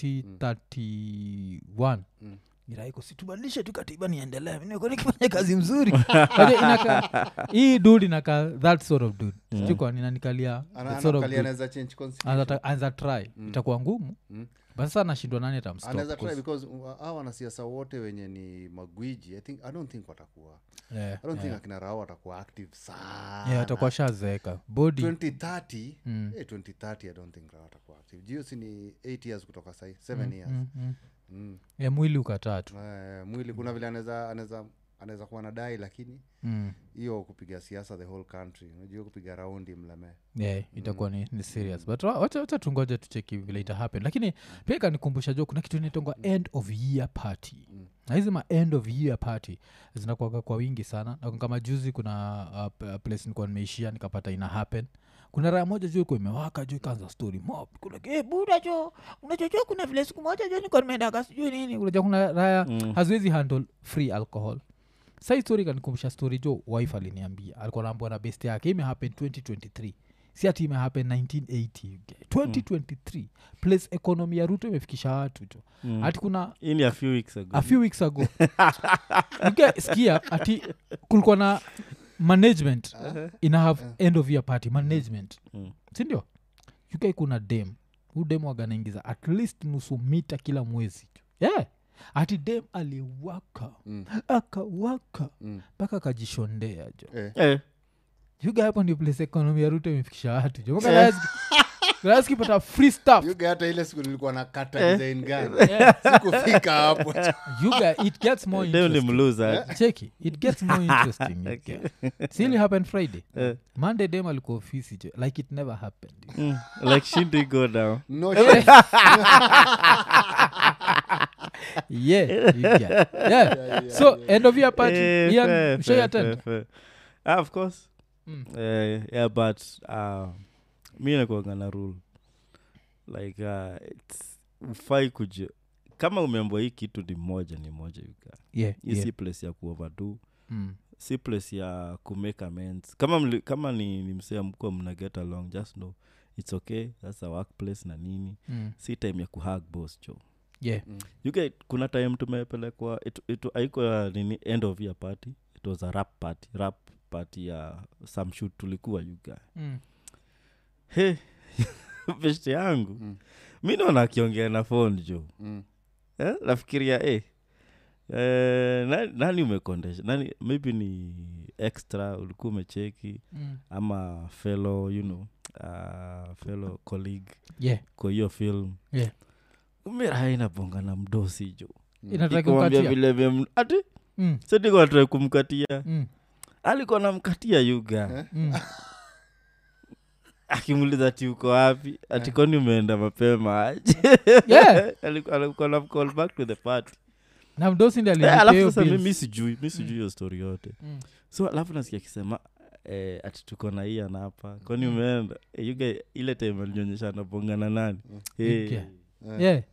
2031 Mm. iraiko situbadilishe tu katiba niendelee niko nikifanya kazi mzuri Unajua inaka hii dud inaka that sort of dud sijui kwa ninanikalia Ana- the sort of anakalia dude. anaweza change constitution. Anza- anza try itakuwa ngumu Mm. but sasa nashindwa nani atamstop, anaweza try 'cause- because uh, hawa wanasiasa wote wenye ni magwiji i think i don't think watakuwa yeah, i don't think yeah. akina rao watakuwa active sana Yeah, atakuwa shazeeka body 2030 Mm. eh, 2030 i don't think rao atakuwa active jio si ni 8 years kutoka sahi 7 years mm, mm. mm. Yeah, mwili ukatatu Eh, mwili kuna vile anaweza anaweza anaweza kuwa nadai lakini mm. hiyo kupiga siasa the whole country unajua kupiga raundi mlemee yeah, itakuwa ni, ni serious but wa- wacha wacha tungoje tucheki vile ita happen lakini pia ikanikumbusha jo kuna kitu inaitongwa end of year party na hizi ma end of year party zinakuaga kwa wingi sana na kama juzi kuna uh, p- place nilikuwa nimeishia nikapata ina happen kuna raya moja juu iko imewaka juu ikaanza story mob kuna hey, buda jo unachochua kuna vile siku moja jo niko nimeendaka sijui nini unajua kuna raya Mm. haziwezi handle free alcohol sai story kanikumbusha story jo wife aliniambia alikuwa naambua na best yake imehappen 2023 si ati imehappen 1980 okay. 2023 place economy ya ruto imefikisha watu jo Mm. hati kuna Hii ni a few weeks ago a few weeks ago Uke, skia ati kulikuwa na management ina have end of year party management Mm. sindio uk kuna dem hu dem waganaingiza at least nusu mita kila mwezi yeah. ati dem aliwaka Mm. akawaka Mm. mpaka akajishondea jo Eh. Eh, yuga hapo ndio place economy ya ruto imefikisha watu jo kipata free stuff yuga hata ile siku nilikuwa na kata Eh. design gani yeah. sikufika hapo yuga it gets more leo ni interesting mluza cheki it gets more interesting okay. sili happened friday Eh, monday dem alikuwa ofisi jo like it never happened mm, like shindi go down no shit. yeah, you get- yeah. so end of year party Eh, Ian, fair, ushai fair, attend? fair, fair. Ah, of course Mm. Eh, yeah but uh, mi nakuanga na rule like uh, it's ufai kuja kama umeambwa hii kitu ni moja ni moja yuka Yeah, hii yeah. si place ya kuoverdo Mm. si place ya kumake amends kama, mli, kama ni, ni msea mkuwa mna get along just know its okay thats a workplace na nini Mm. si time ya kuhag boss jo Yeah. you get kuna time tumepelekwa it- it- haikuwa ya nini end of year party it was a rap party rap party ya some shoot tulikuwa yuga Mm. he beshte yangu Mm. mi naona akiongea na phone jo Mm. eh? nafikiria eh, eh, nani, nani umekondesha nani maybe ni extra ulikuwa umecheki Mm. ama fellow you know uh, fellow colleague Yeah. kwa hiyo film Yeah. umiraha inabonga na mdosi jo Inataka Ikamwambia kumkatia? vile vile ati Mm. sedikoatrai kumkatia Mm. alikuwa namkatia yuga Eh? Mm. akimuliza ati uko wapi ati kwani umeenda mapema aje Yeah. Alikuwa- alikuwa na call back to the party na mdosi ndi Eh, alafu sasa mi- alilipeo mi sijui mi sijui hiyo story yote Mm. so alafu nasikia akisema eh, ati tuko na hii anapa kwani umeenda eh, yuga ile time alinyonyesha anabongana nani Eh. Okay. yeah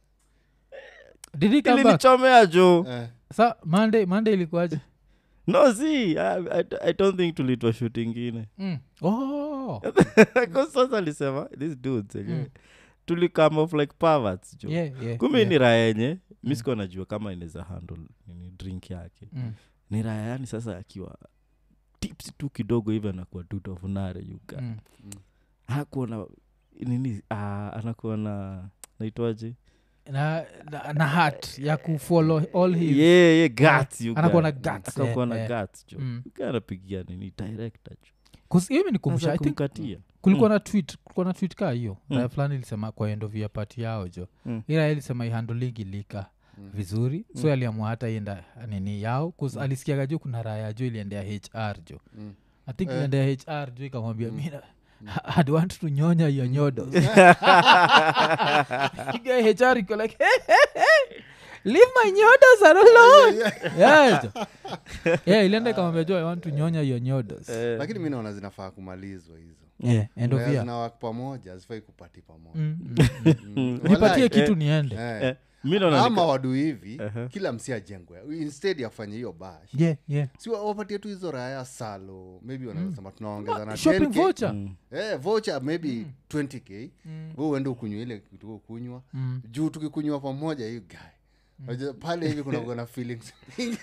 did he come back ilinichomea jo Eh. sa monday monday ilikuwaje no si I, I, i don't think tulitwa shoot ingine mm. oh. Because sasa alisema this dudes enyewe Mm. tulikame off like perverts jo yeah, yeah, kumi yeah. ni raya yenye mi sikuwa najua kama inaweza handle nini drink yake Mm. ni raya yani sasa akiwa tips tu kidogo hivi anakuwa tutofunare yuka Mm. anakuwa na nini uh, anakuwa na naitwaje na, na, na hat ya kufollow all his yeah, yeah, guts, you anakuwa guy. na guts, Akakuwa eh, na eh. guts, jo Mm. Yuka anapigia nini director jo 'Cause hiyo imenikumbusha Sasa i think kumkatia kulikuwa na tweet kulikuwa na tweet kaa hiyo Mm. raya fulani ilisema kwa end of year party yao jo Mm. ira ilisema ihandolingi lika Mm. vizuri so aliamua hata ienda nini yao bcause alisikiaga jo kuna raya jo iliendea hr jo Mm. i think Eh. iliendea hr jo ikamwambia mina i'd want to nyonya your nyodos Guy hr iko like hey, hey, hey, leave my nyodos alone yeah, jo. yeah ilienda ikamwambia jo i want to nyonya your nyodos Eh, lakini mi naona zinafaa kumalizwa hizo yeah end of Raya year zinawak pamoja hazifai kupati pamoja Mm, mm, mm. Mm. nipatie Walai. kitu niende Eh. eh, mi naona ama nika- wadu hivi Aha. kila msi ajengwe instead yafanye hiyo bash yeah yeah si wa- wapatie tu hizo raya salo maybe wanasema tunaongeza na shopping 10K. voucher Mm. Eh, voucher maybe 20k Mm. we uende ukunywa ile kitu ukunywa Mm. juu tukikunywa pamoja hii guy Unajua, pale hivi kunakuwa na feelings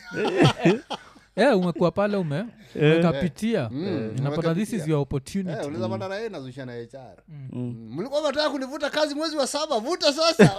yeah, umekuwa pale ume umekapitia Mm, unapata this is umekapitia. your opportunity Eh, unaweza pata raia nazusha na hr Mm. Mm, mlikuwa mataka kunivuta kazi mwezi wa saba vuta sasa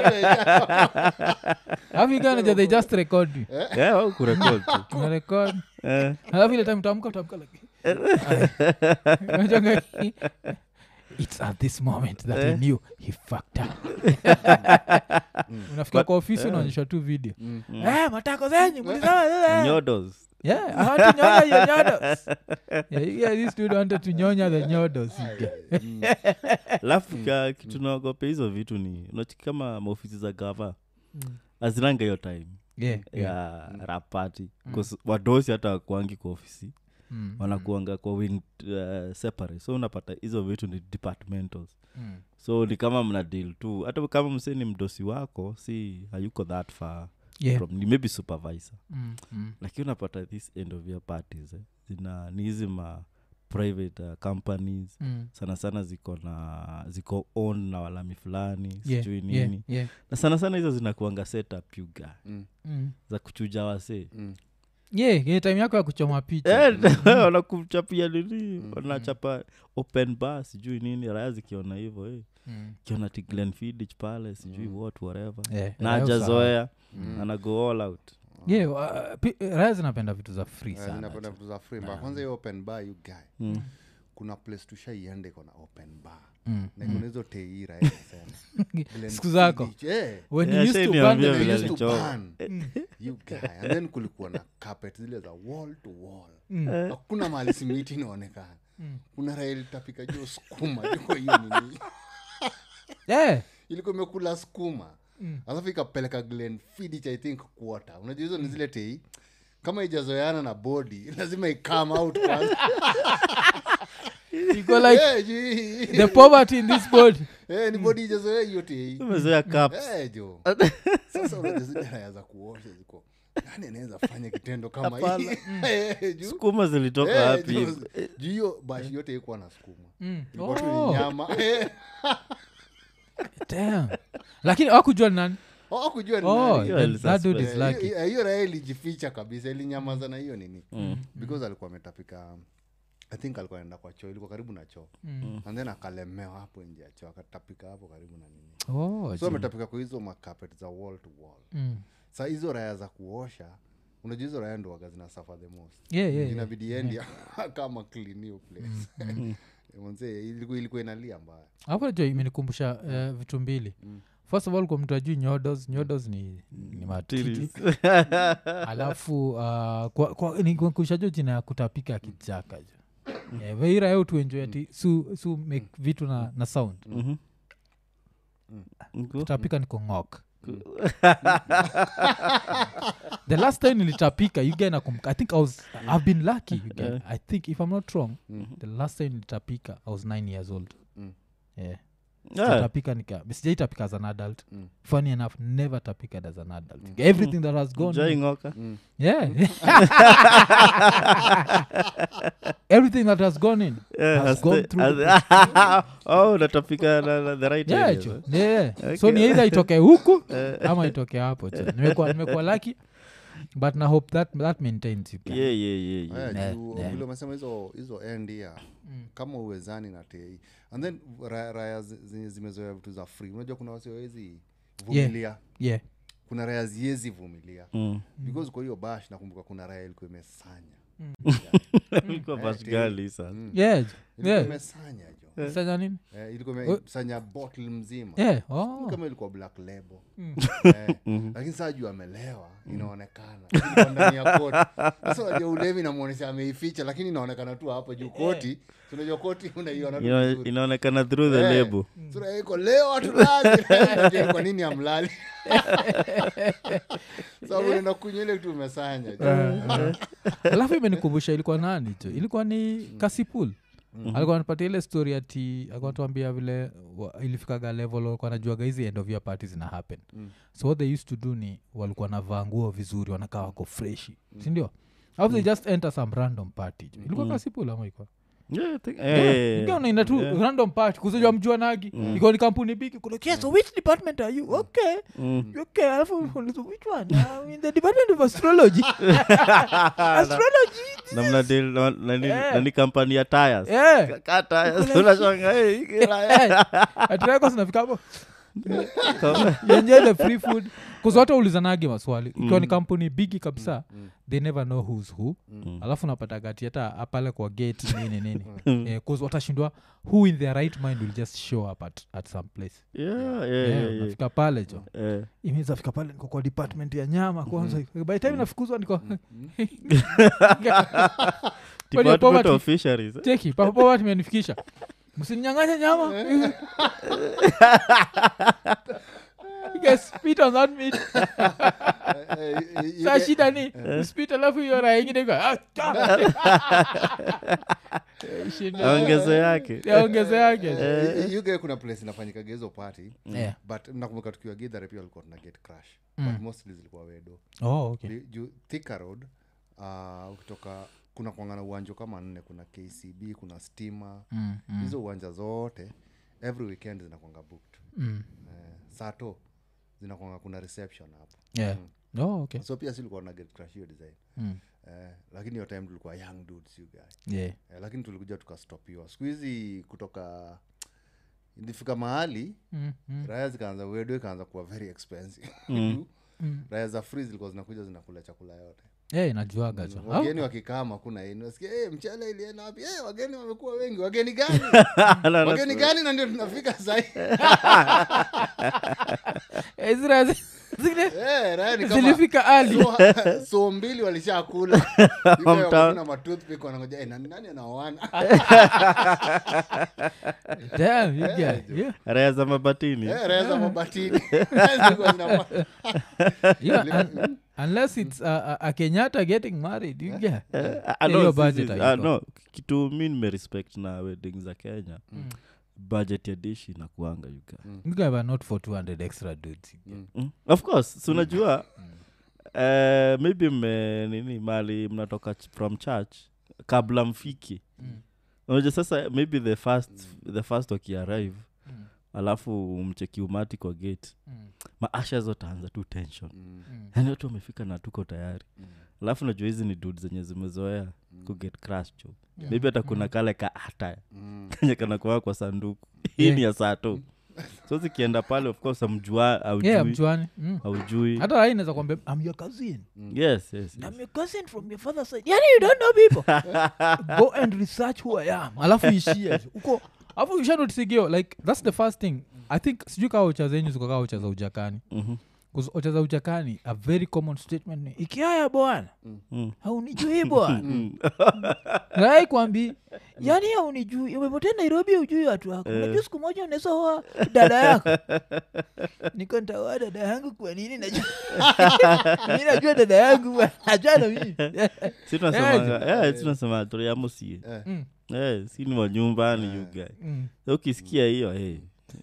alafu ikanaja they just record you Eh, au kurekod tu unarekod Eh, alafu ile time utamka utamka like Unajua it's at this moment that he knew he fucked up unafika kwa ofisi unaonyesha tu video Eh, matako zenyu mlisema nyodos yeah i want to nyonya your nyodos yeah, you guys, this dude wanted to nyonya the nyodos alafu ka- kitu naogopa hizo vitu ni unachiki kama maofisi za gava Mm. azinanga hiyo time yeah, yeah. ya rapati wadosi hata wakuangi kwa ofisi Mm, wanakuanga kwa wing uh, separate so unapata hizo vitu ni departmentals mm, so ni kama mna deal tu hata kama msee ni mdosi wako si hayuko that far yeah. from, ni maybe supervisor Mm, mm, lakini unapata this end of year parties eh, zina ni hizi ma private uh, companies Mm. sana sana ziko na ziko on na walami fulani Yeah, sijui yeah, nini yeah. na sana sana hizo zinakuanga setup yuga Mm, Mm. za kuchuja wasee mm. yeah, yeah, time yako ya kuchoma picha Eh, wanakuchapia nini wanachapa open bar sijui nini raya zikiona hivo eh. Mm. kiona ti glenfidich pale sijui what whatever Yeah, na raya ajazoea Mm. anago all out yeah, wa- pi- raya zinapenda vitu za free Eh, sana zinapenda vitu za free bar. kwanza hiyo open bar you guy Mm. kuna place tushaiende iko na open bar Mm. na kuna hizo teira inasema Glen Siku zako. Fiddich, eh. when Yeah, you used to shame burn niambia the They vile used to alichoma. burn. You guy. and then kulikuwa na carpet zile za wall to wall Mm. hakuna mahali simiti inaonekana kuna rail tapika juu skuma juko hiyo nini yeah. ilikuwa imekula skuma alafu ikapeleka glen fidich i think quarter unajua hizo ni zile tei kama ijazoeana na body lazima ikam out kwanza you go like Eh, juu- the poverty in this body Eh, ni body ijazoea hiyo tei umezoea cups Eh, jo sasa unajua zile raya za kuosha ziko nani anaweza fanya kitendo kama hii Eh, juu- skuma zilitoka Eh, wapi juu- hivo? juu hiyo bashi yote ikuwa na skuma Mm. ilikuwa tu ni Oh, nyama Eh, damn. lakini wakujua ni nani hawakujua ni oh, nani. Hiyo that, ili that dude is Eh, lucky hiyo- hiyo raya ilijificha kabisa ilinyamaza na hiyo nini because alikuwa ametapika i think alikuwa anaenda kwa choo ilikuwa karibu na choo Mm. and then akalemewa hapo nje ya choo akatapika hapo karibu na nini Oh, so gee. ametapika kwa hizo makapet za wall to wall Mm. sa hizo raya za kuosha unajua hizo raya ndo waga zina suffer the most Yeah, yeah, yeah. inabidi endi kama clean hiyo place Manze, ilikuwa ilikuwa inalia mbaya hapo najua imenikumbusha eh, vitu mbili first of all kwa mtu ajui nyodos nyodos ni, ni matiti Titties. alafu uh, kwa, kwa, nikumbushajo jina ya kutapika kichaka jo yeah, veira yo tuenjoy ati su, su make vitu na, na sound Mhm. Nku- kutapika niko ngok the last time nilitapika you guy nakumbuka i think i was i've been lucky you guy. Yeah. i think if i'm not wrong the last time nilitapika i was nine years old Mm. yeah Yeah. sijatapika nika sijaitapika as an adult Mm. funny enough never tapika as an adult everything that has gone Jai ng'oka yeah everything that has gone in Yeah, has has gone the- through has- oh unatapika na, na the right yeah, areas, jo. eh? yeah. so ni either itoke huku ama itoke hapo jo. nimekuwa nimekuwa laki but na hope that, that maintains you yeah, yeah, yeah, yeah. Aya, Yeah, juu yeah. vile umesema hizo hizo endia kama uwezani na tei and then raya, raya zi- zenye zimezoea vitu za free unajua kuna wasiwezi vumilia yeah kuna raya ziezi vumilia Mm. because kwa hiyo bash nakumbuka kuna raya ilikuwa imesanya Ilikuwa bash girly sasa. yeah jo. ilikuwa yeah imesanya jo Sasa nini eh, ilikuwa imesanya bottle mzima yeah oh kama ilikuwa black label eh, lakini saa juu amelewa inaonekana Ilikuwa ndani ya koti sasa unajua ulevi namwonyesha ameificha lakini inaonekana tu hapo juu koti Si unajua koti unaiona tu Ina- vizuri. inaonekana through the Eh, label sura iko leo hatulali Unajua kwa nini amlali sababu unaenda kunywa ile tu umesanya alafu imenikumbusha ilikuwa nani jo ilikuwa ni kasipul alikuwa anapatia ile story ati alikuwa tuambia vile wa- ilifikaga level walikuwa najuaga hizi end of year party zina happen Mm. so what they used to do ni walikuwa navaa nguo vizuri wanakaa wako freshi sindio alafu they just enter some random party jo ilikuwa kasipul ama ilikuwa Yeah, I think- eh, eh, Ikawa unaenda tu yeah. random party kuzijua mjua nagi iko ni kampuni bigi kuna okay, so which department are you okay Mm. okay alafu unauliza, which one I'm in the department of astrology astrology Na mna deal na- nani- Yeah. nani kampani ya tires yeah Ka- ka tires unashanga eh, hii raya. atireko zinafika hapo enjoy the free food kuzwata ulizanagi maswali ikiwa ni kampuni bigi kabisa they never know who's who alafu napata gati hata pale kwa gate nini nini Eh, 'cause watashindwa who in their right mind will just show up at, at some place Yeah, yeah, Yeah, yeah, yeah. nafika pale jo Eh. imeweza fika pale niko kwa department ya nyama kwanza by the time nafukuzwa niko Kwani Department poverty- of Fisheries, eh? cheki papoa tumenifikisha msininyanganya nyama You guys spit on that meat. Sa shida ni spit alafu hiyo raha ingine iko, ah, ah. Eh, shinda. Ongezo yake Ya ongezo yake yuge kuna place inafanyikaga hizo party Yeah. but nakumbuka tukiwa gidhare pia walikuwa tuna get crash but mostly zilikuwa wedo Oh, okay. Li- juu thika road uh, ukitoka kuna kwangana uwanja kama nne kuna kcb kuna stima Mm, mm, hizo uwanja zote every weekend zinakwanga booked mm. eh, sato zinakwanga kuna reception hapo Yeah. Oh, okay. so pia silikuwa na get crush hiyo design Mm. eh, lakini hiyo time tulikuwa young dudes you guy Yeah. eh, lakini tulikuja tukastopiwa siku hizi kutoka ilifika mahali Mm, mm. raya zikaanza wedo ikaanza kuwa very expensive Mm. Mm. raya za free zilikuwa zinakuja zinakula chakula yote Yeah, inajuaga jo wageni wakikama kuna ini nasikia hey, mchele ilienda wapi hey, wageni wamekuwa wengi wageni gani wageni gani na ndio tunafika sahi Eh, zile- zile hey, raya ni kama zilifika ali so, so mbili walishakula na matoothpick wanangoja hey, nani, nani anaoana Damn, you get- yeah. raya za mabatini Eh, raya za mabatini Zilikuwa zinapa- Yeah, un- unless it's a, a, a kenyatta getting married you get Ah, ah, hiyo no, budget sisi- haiko. ah, no kitu mi nimerespect na wedding za kenya budget ya dishi inakuanga yuka you guys are not for 200 extra dudes you get. mm. of course si unajua eh, maybe mme nini mali mnatoka ch- from church kabla mfiki Mm. unajua sasa maybe the first the first wakiarrive Mm. alafu mcheki umati kwa gate Mm. maasha zotaanza tu tension Mm, Mm. yani watu wamefika na tuko tayari mm, alafu najua hizi ni dud zenye zimezoea kuget crash jo Yeah. maybe hata kuna kale ka ata mm. kenye kanakuaa kwa sanduku hii Yeah. ni ya saa tu so zikienda pale of course amjua aujui yeah mchwani mm. aujui hata ai naweza kwambia i'm your cousin yes yes, yes. i'm your cousin from your father's side yani you don't know people go and research who i am alafu ishie uko alafu ushanotisigio like that's the first thing i think sijui kaa ocha zenyu ziko kaa ocha za ujakani Mhm. 'Cause ocha za ujakani a very common statement ni ikiaya bwana Mm. haunijui bwana rai kwambi yani haunijui umepotea nairobi ujui watu wako unajua siku moja unaweza oa dada yako niko ntaoa dada yangu kwa nini najua mi najua dada yangu bwana. achana mimi si tunasemanga eh, si tunasema toriamosie Eh. Mm, eh, si ni wa nyumbani you guy mm. so ukisikia hiyo hey.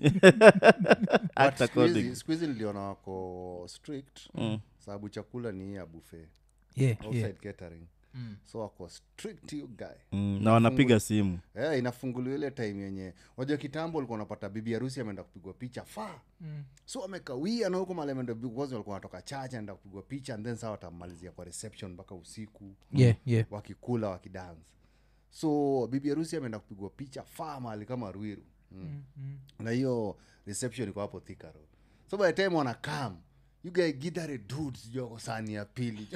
But Act siku hizi- according. siku hizi niliona wako strict Mm. sababu chakula ni hii ya buffet Yeah, outside yeah. catering Mm. so wako strict you guy Mm, na wanapiga simu yeah, inafunguliwa ile time yenye wajua kitambo ulikuwa unapata bibi harusi ameenda kupigwa picha faa Mm. so amekawia na huko mali ameenda because walikuwa wanatoka chache anaenda kupigwa picha and then saa watamalizia kwa reception mpaka usiku Yeah, yeah. wakikula wakidance so bibi harusi ameenda kupigwa picha faa mahali kama ruiru mm. na hiyo reception iko hapo Thika Road. so by the time wanakam you guy gidare dudes joko sani ya pili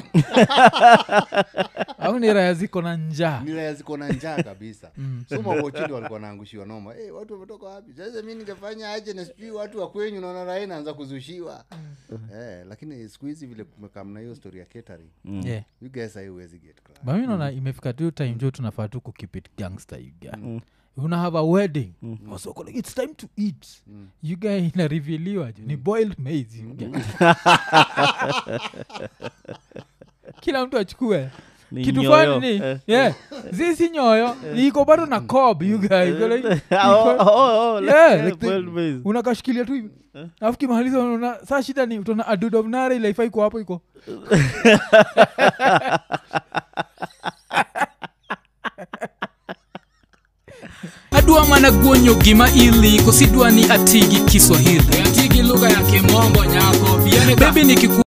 au ni raya ziko na njaa nilaya ziko na njaa kabisa so mawochini walikuwa naangushiwa noma hey, watu wametoka wapi sasa mi ningefanya aje na sijui watu wa kwenyu naona raha inaanza kuzushiwa eh, lakini siku hizi vile kumekamna hiyo story ya catering yeah. you guys haiwezi get crowd. bami naona imefika tu time jo tunafaa tu kukipit gangster you guy una have a wedding wasoko like it's time to eat you guy inariviliwa jo ni boiled maize you guy. kila mtu achukue Ni kitu nyoyo. fani ni Eh. yeah. zisi nyoyo iko bado na cob you guy Iko like- Ah, oh, iko- oh, oh, Yeah, like, like the- boiled maize. unakashikilia tu hivi alafu kimaliza unaona saa shida ni utaona adudovnare ile ifai iko hapo iko adwa mana guonyo gima ili kosidwa ni atigi kiswahili atigi lugha ya kimombo nyako bebi nikiku